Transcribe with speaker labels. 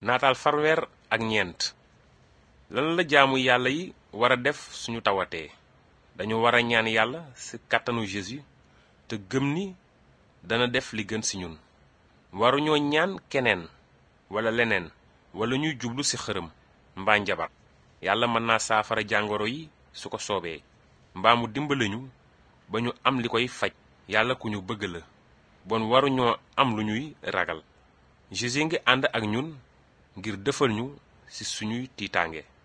Speaker 1: naataal farweer ak ñeent lan la jaamu yàlla yi war a def suñu tawatee dañu war a ñaan yàlla ci kàttanu Jésus te gëm ni dana def li gën ci ñun waruñoo ñaan keneen walla leneen walla ñuy jublu ci xërëm mbaa njabar yàlla mën naa saafara jàngoro yi su ko soobee mbaa mu dimbali ñu ba ñu am li koy faj yàlla ku ñu bëgg la bon waruñoo am lu ñuy ragal Jésus ngi ànd ak ñun ngir defal ñu ci suñuy tiitaange